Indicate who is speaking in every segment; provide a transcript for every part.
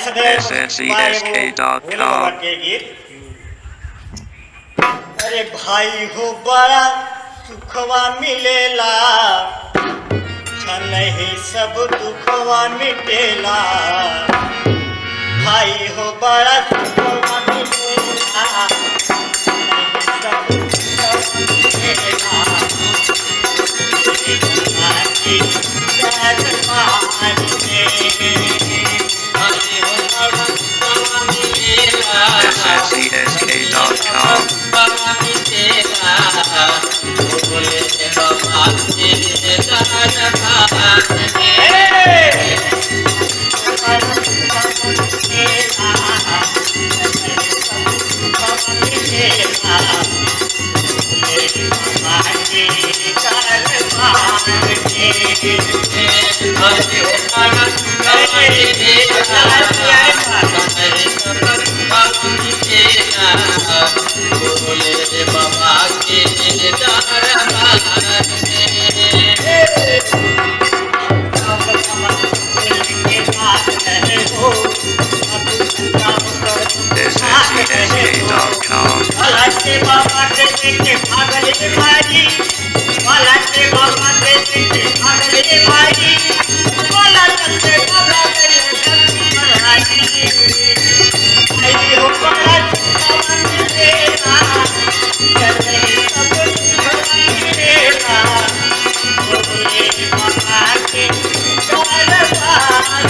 Speaker 1: Vyasdev
Speaker 2: SNCSK.com.
Speaker 1: Bhole बाबा के गीत अरे भाई हो बड़ा सुखवा मिलेला छनहि सब दुखवा मिटेला भाई हो बड़ा सुखवा मिलेला छनहि सब दुखवा मिटेला आखी जगमान
Speaker 2: SNCSK.com.
Speaker 3: बाबा के
Speaker 2: SNCSK.com.
Speaker 1: के बाबा के देखे भागले भाई वाला के बाबा के देखे भागले भाई वाला चलते बाबा के धरती पर आई आई हो बड़ा सुखवन देना चले सब सुखवन देना बोले बाबा के दरबार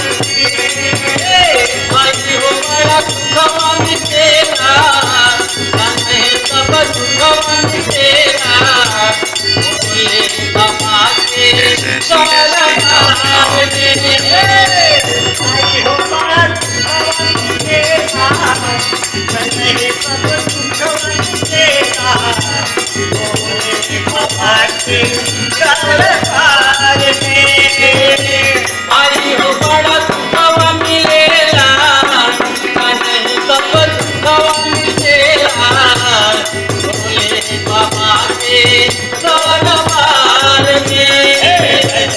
Speaker 1: में आई हो बड़ा सुखवन देना चले सब सुखवन देना बोले बाबा के दरबार में
Speaker 3: आई हो बड़ा सुखवा मिलेला नहीं सब सुखवा मिलेला भोले बाबा के दरबार में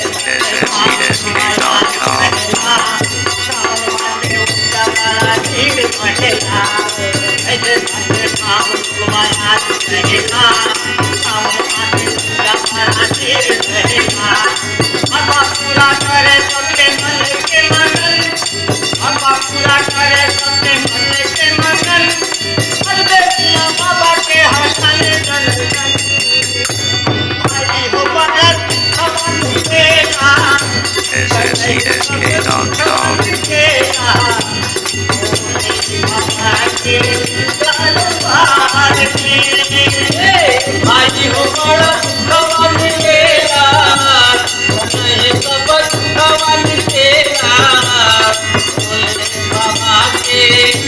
Speaker 2: SNCSK.com.
Speaker 1: बाबा के हसन हो बड़ा खबर देना
Speaker 2: SNCSK.com.
Speaker 3: आई हो बड़ा सुखवा मिलेला नहीं सब सुखवा मिलेला भोले बाबा के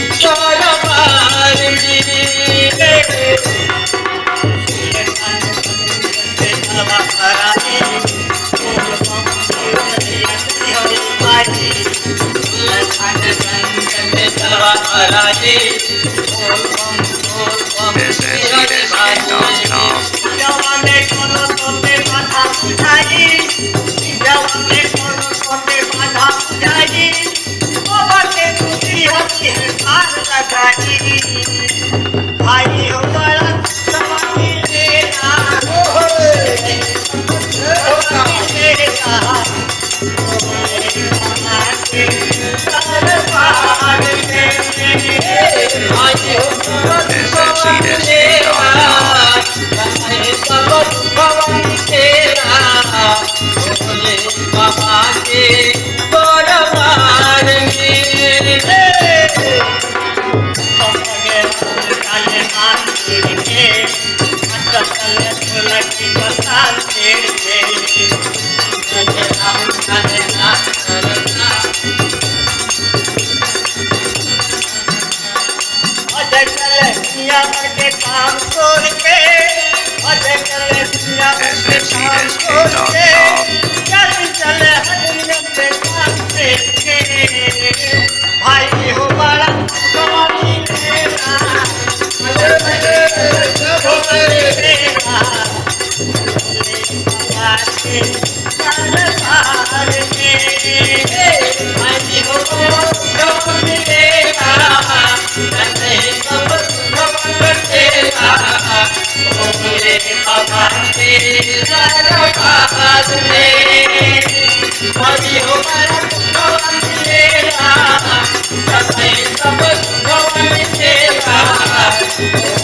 Speaker 3: दरबार में
Speaker 2: SNCSK.com.
Speaker 1: भाई हो बड़ा समानी देना
Speaker 3: बाबा के दरबार में
Speaker 1: काम छोड़ के अजकल दुनिया के काम छोड़ के चल चल हरियम पे काम देखे भाई हो बड़ा कमानी तेरा भले भले हो तेरा बाबा के दरबार में भाई हो बड़ा कमानी
Speaker 3: दरबार में भाई हो बड़ा सुखवा मिलेला सदाई सब सुखवा मिलेला